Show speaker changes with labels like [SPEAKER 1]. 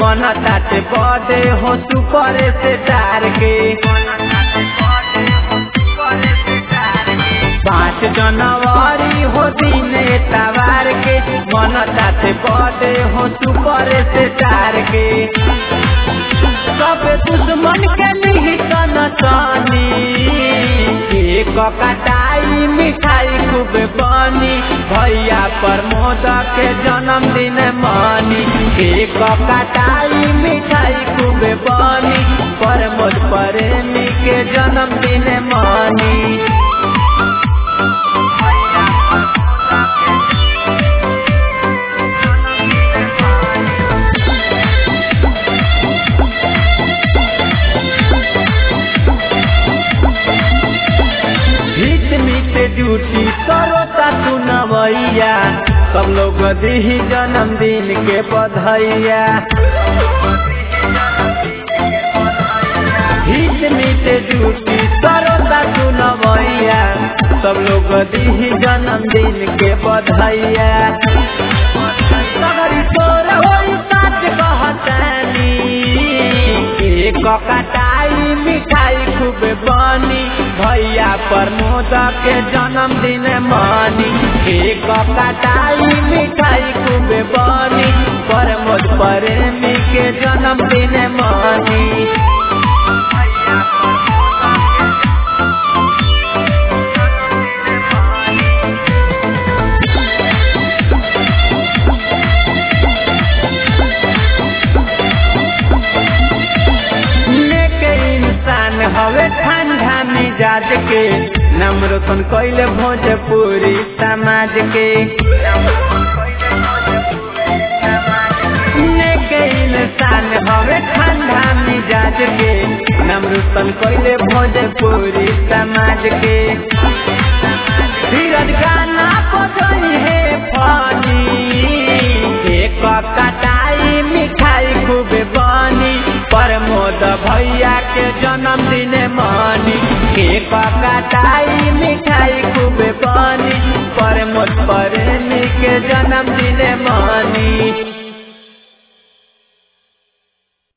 [SPEAKER 1] मन ताते बदे हो सुपर से तार के पाँच जनवरी हो दिन तवार के मन ताते बदे हो सुपर से तार के सब दुश्मन के निहितन सानी एक कटाई मिठाई खूब बनी भैया प्रमोद के जन्मदिन मानी एक कटाई मिठाई खूब बनी प्रमोद प्रेमी के जन्मदिन मानी भीत मीत ड्यूटी करो तू नवैया सब लोग दी जन्मदिन के बधाइया भीत मीत ड्यूटी करो तू नवैया सब लोग दी जन्मदिन के बधाइया सगरी तोर होई सच कहतानी एक कटाई मिठाई खूब बनी भैया प्रमोद के जन्मदिन मानी एक कटाई मिठाई खूब बनी प्रमोद प्रेमी के जन्मदिन मानी नेके इंसान हवे ठंडा मिजाज के नम्रतन कैले भोजपुरी समाज के नेके इंसान हवे ठंडा मिजाज के नम्रतन कैले भोजपुरी समाज के धीरज गाना बजई है फानी एक कटाई मिठाई खूब बनी प्रमोद भैया के जन्मदिन मानी एक कटाई मिठाई खूब बनी प्रमोद प्रेमी के जन्मदिन मानी